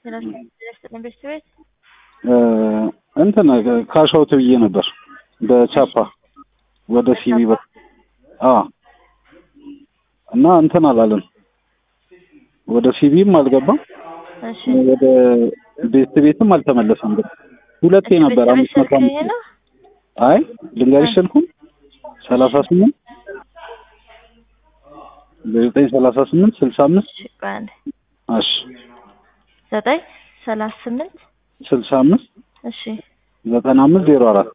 ስለስጥልን ቤት ቤት እንትን ካሻውት ብዬ ነበር በቻፓ ወደ ሲቢ በ አ እና እንትን አላለም ወደ ሲቢም አልገባም እሺ ወደ ቤት ቤትም አልተመለሰም። ግን ሁለቴ ነበር ቤት አምስት መቶ ስልክ ይሄ አምስት ነው አይ ልንገርሽ ስልኩን ሰላሳ ስምንት ዘጠኝ ሰላሳ ስምንት ስልሳ አምስት እሺ ቆይ አንዴ እሺ ዘጠኝ ሰላሳ ስምንት ስልሳ አምስት እሺ ዘጠና አምስት ዜሮ አራት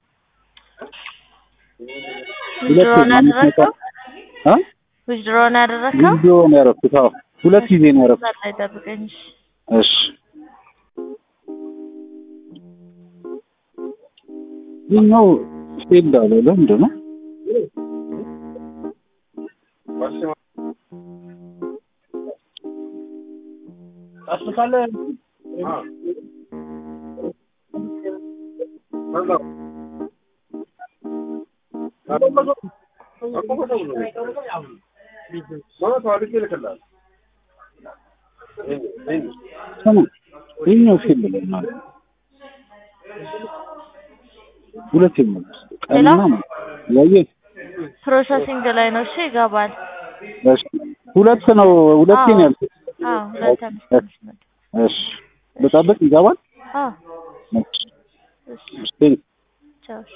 ዊዝድሮውን ያደረግከው አ ዊዝድሮውን ያደረግከው ቪዲዮ ነው ያደረኩት። አዎ ሁለት ጊዜ ነው ያደረኩት። እዛ ላይ ጠብቀኝ እሺ እሺ ይኸኛው ፌልድ አለ። ለምንድን ነው ስማ፣ ይኸኛው ፌልድ ላይ ማለት ነው። ሁለት ነው ቀንና ማለት ያየህ ፕሮሰሲንግ ላይ ነው እሺ ይገባል እሺ ሁለት ነው ሁለቴ ነው ያልኩት። አዎ ሁለት አምስት አምስት መቶ እሺ ልጠብቅ ይገባል። አዎ እሺ እሺ እሺ ቴንክ ቻው እሺ